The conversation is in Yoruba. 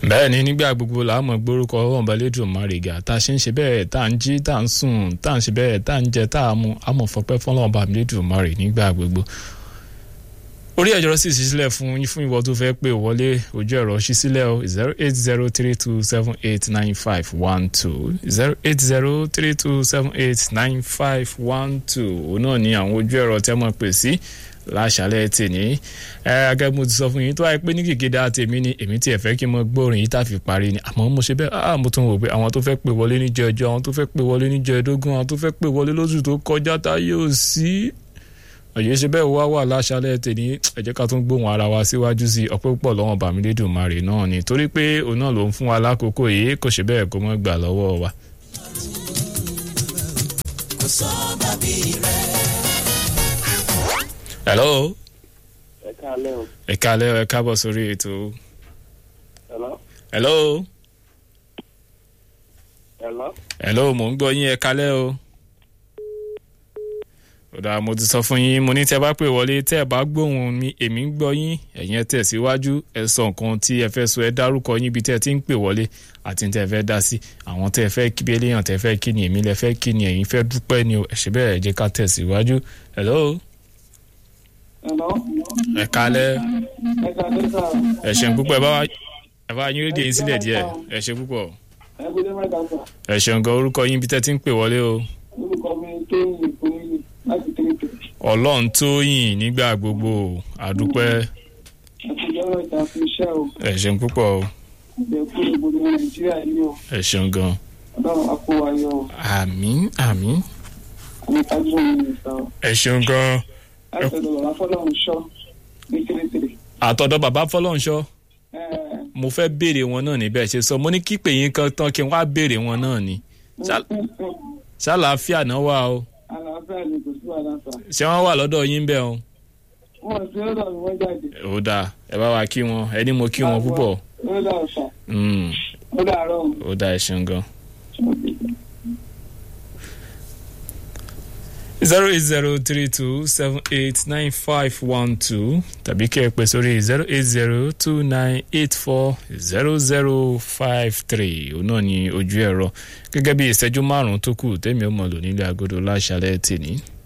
bẹ́ẹ̀ ni nígbà gbogbo là á mọ̀ gbórúkọ ọlọ́run balẹ̀dùn márìgà tá a ṣe ń ṣe bẹ́ẹ̀ tá a ń jí tá a ń sùn tá a ń ṣe bẹ́ẹ̀ tá a ń jẹ tá a mu a mọ̀ fọpẹ́ fọlọ́run balẹ̀dùn márì nígbà gbogbo. orí ẹ̀jọ̀ sì ṣí sílẹ̀ fún fún ìwọ tó fẹ́ pé wọlé ojú ẹ̀rọ ṣí sílẹ̀ o zero eight zero three two seven eight nine five one two zero eight zero three two seven eight nine five one two òun náà ni àwọn ojú ẹ̀rọ tẹ́ mọ̀ pè sí láṣálẹ́ tèmi ẹ agẹ́ mo ti sọ fún yín tó wáyé pé ní kìkìdá tèmi ni èmi tiẹ̀ fẹ́ kí n mọ gbórin yìí tá fi parí ni àmọ́ mo ṣe bẹ́ẹ̀ ah mo tún wò pé àwọn tó fẹ́ pè wọlé ní jẹjọ àwọn tó fẹ́ pè wọlé ní jẹẹdógún àwọn tó fẹ́ pè wọlé lóṣù tó kọjá tá yóò sí òye ṣe bẹ́ẹ̀ wá wà láṣálẹ́ tèmi ẹ jẹ́ ká tún gbóhùn ara wa síwájú sí ọpẹ́ púpọ̀ lọ́wọ́n bàmílédùmarè náà ni torí pé òun náà ló ń fún wa lákòókò yìí kò ṣe bẹ́ẹ̀ kó mọ́ gbà lọ́wọ́ wa. kò sọ bàbí rẹ̀. hello ẹ káalẹ́ o. ẹ kálẹ́ ẹ káàbọ̀ sórí ètò hello. hello hello. hello mò ń gbọ́ yín ẹ kálẹ́ o. ọ̀dà mo ti sọ fún yín mo ní tẹ́ bá pè wọlé tẹ́ ẹ bá gbóhùn mi èmi ń gbọ́ yín ẹ̀yin ẹ tẹ̀síwájú ẹ sọ nǹkan tí ẹ fẹ́ sọ ẹ dárúkọ yín ibi tẹ́ ẹ ti ń pè wọlé àti tẹ́ ẹ fẹ́ dá sí àwọn tẹ́ ẹ fẹ́ kí eléyàn tẹ́ ẹ fẹ́ kí ni èmi lẹ fẹ́ kí ni ẹ̀yin fẹ́ dúpẹ́ ni o ẹ ṣe bẹ́ẹ̀ ẹ jẹ́ ká tẹ̀síwájú hello hello. ẹ kálẹ́ ẹ káalẹ́ sá. ẹ ṣeun púpọ̀ ẹ bá wa ẹ bá yín rédíò yín sílẹ̀ díẹ̀ ẹ ṣe púpọ̀ ẹ kúlẹ̀ mẹ́ta sá. ẹ ṣeun gan orúkọ yín ibi tẹ́ ẹ ti ń pè wọlé o orúkọ mi tó ń lè fún yìí láti tẹ̀lé tẹ̀lé. ọlọ́run tó yìn nígbà gbogbo àdúpẹ́ àtijọ́ ìta fún iṣẹ́ o. ẹ ṣeun púpọ̀ o ìjẹ́ kú gbogbo nàìjíríà yìí o. ẹ ṣeun gan ọlọ́run àpò ayọ̀ o. àmín àmín àmì tájú mi ní ìsà o. ẹ ṣeun gan láti ọ̀dọ̀ bàbá fọlọ́run ṣọ́ ní tẹ̀lé àtọ̀dọ̀ bàbá fọlọ́nṣọ́ ẹ mo fẹ́ béèrè wọn náà níbẹ̀ ṣe sọ mo ní kí pè yín kan tán kí n wá béèrè wọn náà ni Ṣá- ṣàlàáfíà náà wà o àlàáfíà ni kò sí wàhálà sá. ṣé wọ́n wà lọ́dọ̀ yín bẹ́ẹ̀ o wọn sí ọ̀dọ̀ mi wọ́n jáde. ó dáa ẹ bá wa kí wọn ẹni mo kí wọn púpọ̀ ó dà ọ̀sà Mm, ó dàárọ̀ o. ó dáa ẹ ṣeun gan. zero eight zero three two seven eight nine five one two tàbí kí ẹ pè sórí zero eight zero two nine eight four zero zero five three òun náà ni ojú ẹ̀rọ gẹ́gẹ́ bí ìṣẹ́jú márùn-ún tó kù tẹ́mi ó mọ̀ lò nílé agodo láṣálẹ́ tì ní.